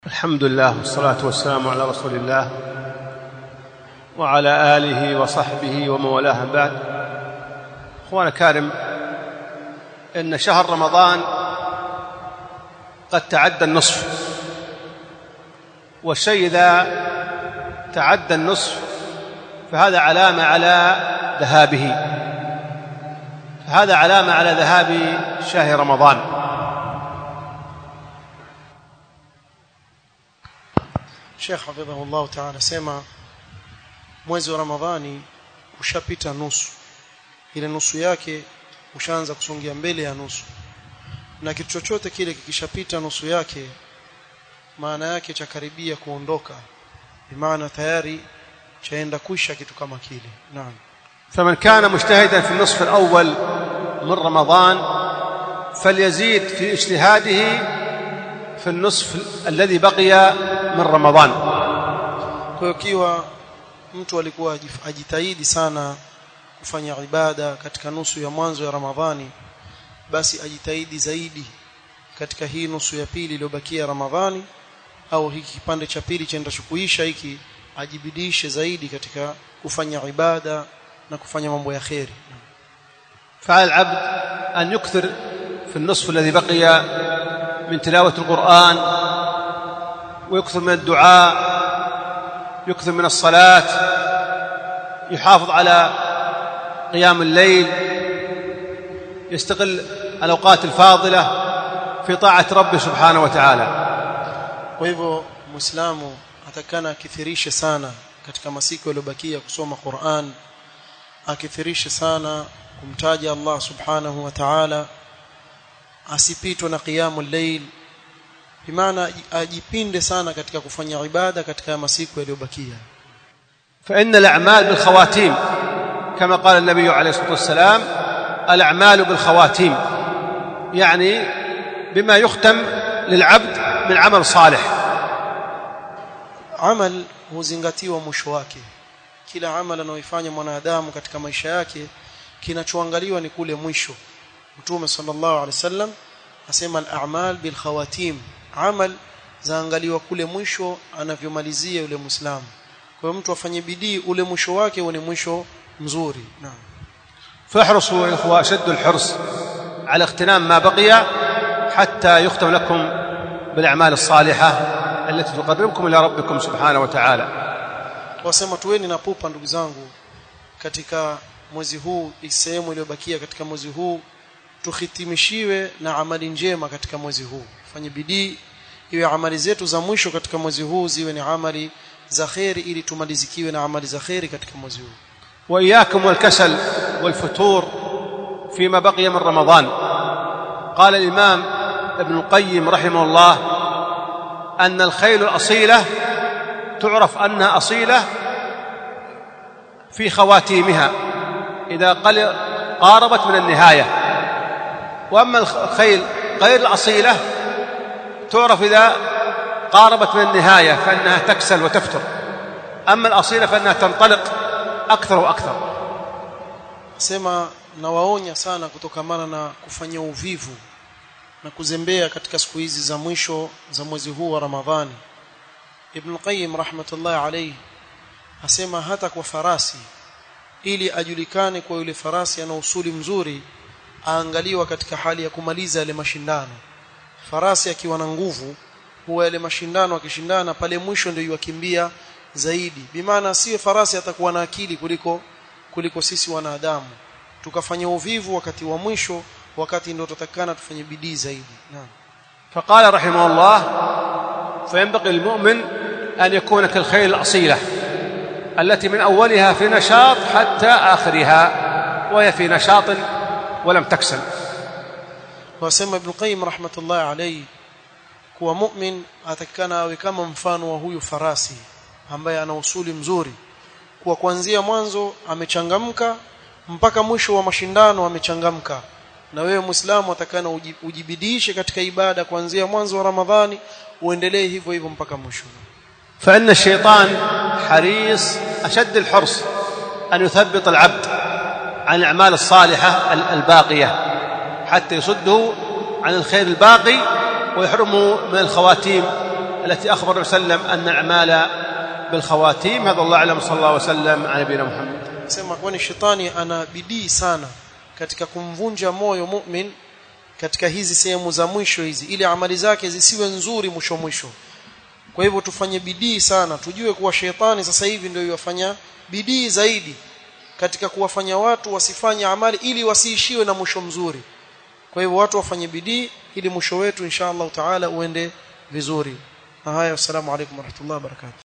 الحمد لله والصلاة والسلام على رسول الله وعلى آله وصحبه ومن والاه بعد أخوانا الكارم إن شهر رمضان قد تعدى النصف والشيء إذا تعدى النصف فهذا علامة على ذهابه فهذا علامة على ذهاب شهر رمضان Sheikh hafidhahullahu ta'ala anasema mwezi wa Ramadhani ushapita nusu ile nusu yake ushaanza kusongia mbele ya nusu na kitu chochote kile kikishapita nusu yake maana yake cha karibia kuondoka bimaana tayari chaenda kuisha kitu kama kile naam فمن كان مجتهدا في النصف الأول من رمضان فليزيد في اجتهاده في النصف الذي بقي من رمضان kwa hiyo kiwa mtu alikuwa ajif- ajitahidi sana kufanya ibada katika nusu ya mwanzo ya Ramadhani basi ajitahidi zaidi katika hii nusu ya pili iliyobakia Ramadhani au hiki kipande cha pili chaenda kuisha hiki ajibidishe zaidi katika kufanya ibada na kufanya mambo ya kheri فعلى العبد أن يكثر في النصف الذي بقي من تلاوة القرآن ويكثر من الدعاء يكثر من الصلاة يحافظ على قيام الليل يستغل الأوقات الفاضلة في طاعة ربه سبحانه وتعالى kwa hivyo muislamu atakana akithirishe sana katika masiku yaliyobakia kusoma Qur'an akithirishe sana kumtaja Allah subhanahu wa ta'ala asipitwe na qiyamul layl bimaana ajipinde sana katika kufanya ibada katika masiku yaliyobakia فإن الأعمال بالخواتيم كما قال النبي عليه الصلاة والسلام الأعمال بالخواتيم يعني بما يختم للعبد من عمل صالح amal huzingatiwa mwisho wake kila amal anayoifanya mwanadamu katika maisha yake kinachoangaliwa ni kule mwisho mtume sallallahu alaihi wasallam asema al-a'mal bil khawatim amal zaangaliwa kule mwisho anavyomalizia yule muislamu kwa hiyo mtu afanye bidii ule mwisho wake uwe ni mwisho mzuri naam فاحرصوا يا إخوة أشد الحرص على اغتنام ما بقي حتى يختم لكم بالأعمال الصالحة التي تقربكم إلى ربكم سبحانه وتعالى wasema tuweni na pupa ndugu zangu katika mwezi huu sehemu iliyobakia katika mwezi huu tuhitimishiwe na amali njema katika mwezi huu fanye bidii iwe amali zetu za mwisho katika mwezi huu ziwe ni amali za kheri ili tumalizikiwe na amali za kheri katika mwezi huu وإياكم والكسل والفتور فيما بقي من رمضان قال الإمام ابن القيم رحمه الله أن الخيل الأصيلة تعرف أنها أصيلة في خواتيمها إذا قل قاربت من النهاية وأما الخيل غير الأصيلة تعرف إذا قاربت من النهاية فإنها تكسل وتفتر أما الأصيلة فإنها تنطلق أكثر وأكثر sema nawaonya sana kutokamana na kufanya uvivu na kuzembea katika siku hizi za mwisho za mwezi huu wa Ramadhani Ibn Qayyim rahmatullahi alayhi asema hata kwa farasi ili ajulikane kwa yule farasi ana usuli mzuri aangaliwa katika hali ya kumaliza yale mashindano farasi akiwa na nguvu huwa yale mashindano akishindana pale mwisho ndio yakimbia zaidi bimaana siwe farasi atakuwa na akili kuliko kuliko sisi wanadamu tukafanya uvivu wakati wa mwisho wakati ndio tutatakana tufanye bidii zaidi naam فقال رحمه الله فينبغي للمؤمن أن يكون كالخيل الأصيلة التي من أولها في نشاط حتى آخرها وهي في نشاط ولم تكسل wasema Ibn Qayyim rahmatullahi alayhi kuwa mu'min atakana awe kama mfano wa huyu farasi ambaye ana usuli mzuri kuwa kuanzia mwanzo amechangamka mpaka mwisho wa mashindano amechangamka na wewe muislamu atakana uji- ujibidishe katika ibada kuanzia mwanzo wa Ramadhani uendelee hivyo hivyo mpaka mwisho فإن الشيطان حريص أشد الحرص أن يثبط العبد عن الأعمال الصالحة ال- الباقية حتى يصده عن الخير الباقي ويحرمه من الخواتيم التي أخبر النبي صلى الله عليه وسلم أن الأعمال بالخواتيم هذا الله أعلم صلى الله وسلم على نبينا محمد sema kwani shetani ana bidii sana katika kumvunja moyo mu'min katika hizi sehemu za mwisho hizi ili amali zake zisiwe nzuri mwisho mwisho kwa hivyo tufanye bidii sana tujue kuwa shetani sasa hivi ndio yafanya bidii zaidi katika kuwafanya watu wasifanye amali ili wasiishiwe na mwisho mzuri kwa hivyo watu wafanye bidii ili mwisho wetu insha Allah taala uende vizuri na haya assalamu alaykum warahmatullahi wabarakatuh